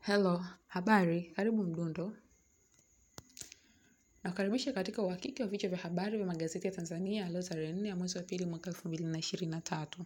Hello, habari, karibu mdundo. Nakukaribisha katika uhakiki wa vichwa vya habari vya magazeti ya Tanzania leo tarehe nne ya mwezi wa pili mwaka elfu mbili na ishirini na tatu.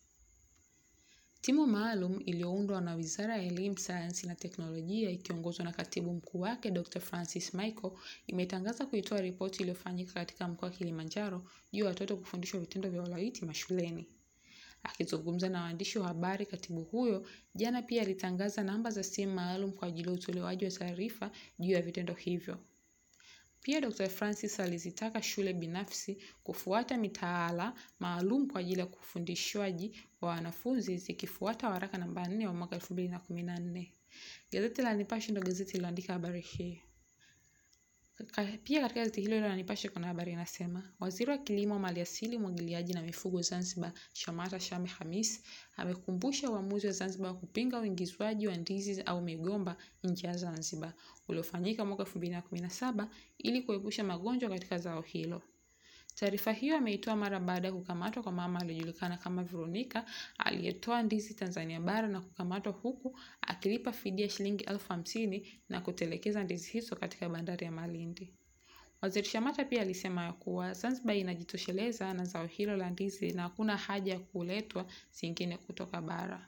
Timu maalum iliyoundwa na Wizara ya Elimu, Sayansi na Teknolojia ikiongozwa na Katibu Mkuu wake Dr. Francis Michael imetangaza kuitoa ripoti iliyofanyika katika mkoa wa Kilimanjaro juu ya watoto kufundishwa vitendo vya ulawiti mashuleni. Akizungumza na waandishi wa habari, katibu huyo jana pia alitangaza namba za simu maalum kwa ajili ya utolewaji wa taarifa juu ya vitendo hivyo. Pia Dr. Francis alizitaka shule binafsi kufuata mitaala maalum kwa ajili ya kufundishwaji wa wanafunzi zikifuata waraka namba 4 wa mwaka 2014. Gazeti la Nipashe ndio gazeti lililoandika habari hii. Pia katika gazeti hilo la Nipashe kuna habari inasema, Waziri wa Kilimo, Maliasili, Umwagiliaji na Mifugo Zanzibar, Shamata Shame Hamis amekumbusha uamuzi wa Zanzibar wa kupinga uingizwaji wa ndizi au migomba nje ya Zanzibar uliofanyika mwaka 2017 ili kuepusha magonjwa katika zao hilo. Taarifa hiyo ameitoa mara baada ya kukamatwa kwa mama aliyejulikana kama Veronica aliyetoa ndizi Tanzania bara na kukamatwa huku akilipa fidia shilingi elfu hamsini na kutelekeza ndizi hizo katika bandari ya Malindi. Waziri Shamata pia alisema ya kuwa Zanzibar inajitosheleza na zao hilo la ndizi na hakuna haja ya kuletwa zingine kutoka bara.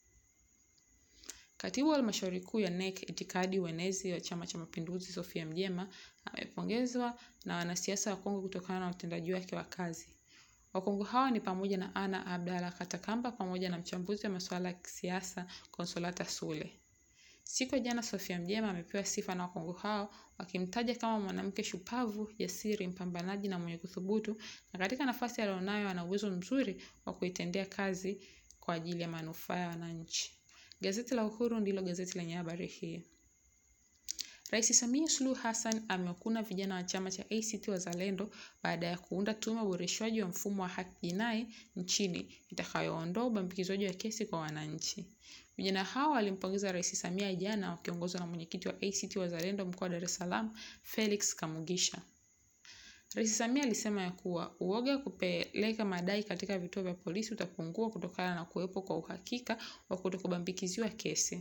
Katibu wa Halmashauri Kuu ya NEC Itikadi Uenezi wa Chama cha Mapinduzi Sofia Mjema amepongezwa na wanasiasa wa Kongo kutokana na utendaji wake wa kazi. Wakongo hawa ni pamoja na Ana Abdalla Katakamba pamoja na mchambuzi wa masuala ya kisiasa Consolata Sule. Siku ya jana Sofia Mjema amepewa sifa na Wakongo hao wakimtaja kama mwanamke shupavu, jasiri, mpambanaji na mwenye kuthubutu na katika nafasi alionayo ana uwezo mzuri wa kuitendea kazi kwa ajili ya manufaa ya wananchi. Gazeti la Uhuru ndilo gazeti lenye habari hii. Rais Samia Suluhu Hassan amewakuna vijana wa chama cha ACT Wazalendo baada ya kuunda tume ya uboreshwaji wa mfumo wa haki jinai nchini itakayoondoa ubambikizwaji wa kesi kwa wananchi. Vijana hao walimpongeza Rais Samia jana wakiongozwa na mwenyekiti wa ACT Wazalendo mkoa wa Dar es Salaam, Felix Kamugisha. Rais Samia alisema ya kuwa uoga wa kupeleka madai katika vituo vya polisi utapungua kutokana na kuwepo kwa uhakika wa kutokubambikiziwa kesi.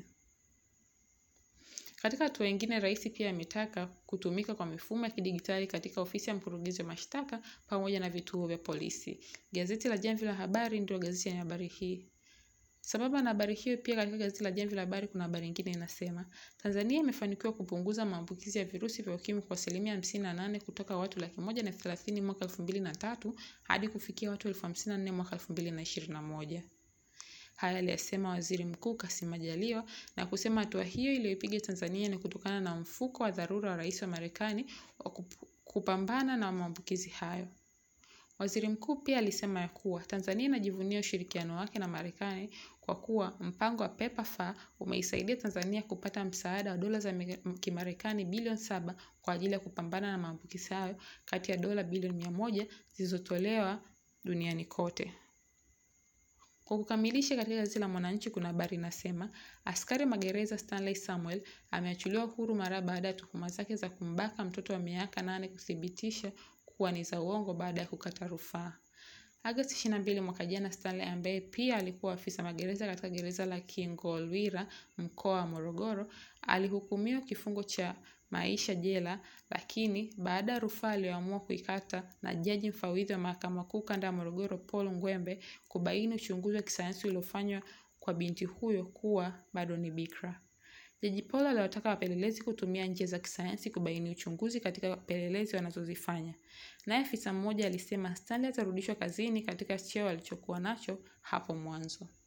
Katika hatua nyingine, rais pia ametaka kutumika kwa mifumo ya kidigitali katika ofisi ya mkurugenzi wa mashtaka pamoja na vituo vya polisi. Gazeti la Jamvi la Habari ndio gazeti yenye habari hii. Sambamba na habari hiyo, pia katika gazeti la Jamvi la Habari kuna habari nyingine inasema, Tanzania imefanikiwa kupunguza maambukizi ya virusi vya ukimwi kwa asilimia hamsini na nane kutoka watu laki moja na elfu thelathini mwaka elfu mbili na tatu hadi kufikia watu elfu hamsini na nne mwaka elfu mbili na ishirini na moja. Haya aliyasema Waziri Mkuu Kassim Majaliwa na kusema hatua hiyo iliyoipiga Tanzania ni kutokana na mfuko wa dharura wa Rais wa Marekani wa kupambana na maambukizi hayo. Waziri Mkuu pia alisema ya kuwa Tanzania inajivunia ushirikiano wake na Marekani kwa kuwa mpango wa PEPFAR umeisaidia Tanzania kupata msaada wa dola za Kimarekani bilioni saba kwa ajili ya kupambana na maambukizi hayo kati ya dola bilioni mia moja zilizotolewa duniani kote. Kwa kukamilisha, katika gazeti la Mwananchi kuna habari inasema askari magereza Stanley Samuel ameachiliwa huru mara baada ya tuhuma zake za kumbaka mtoto wa miaka nane kuthibitisha kuwa ni za uongo baada ya kukata rufaa. Agosti 22 mwaka jana, Stanley ambaye pia alikuwa afisa magereza katika gereza la Kingolwira mkoa wa Morogoro alihukumiwa kifungo cha maisha jela, lakini baada ya rufaa aliyoamua kuikata na jaji mfawidhi wa mahakama kuu kanda ya Morogoro Paul Ngwembe kubaini uchunguzi wa kisayansi uliofanywa kwa binti huyo kuwa bado ni bikra. Jaji Paul aliwataka wapelelezi kutumia njia za kisayansi kubaini uchunguzi katika pelelezi wanazozifanya. Naye afisa mmoja alisema Stanley atarudishwa kazini katika cheo alichokuwa nacho hapo mwanzo.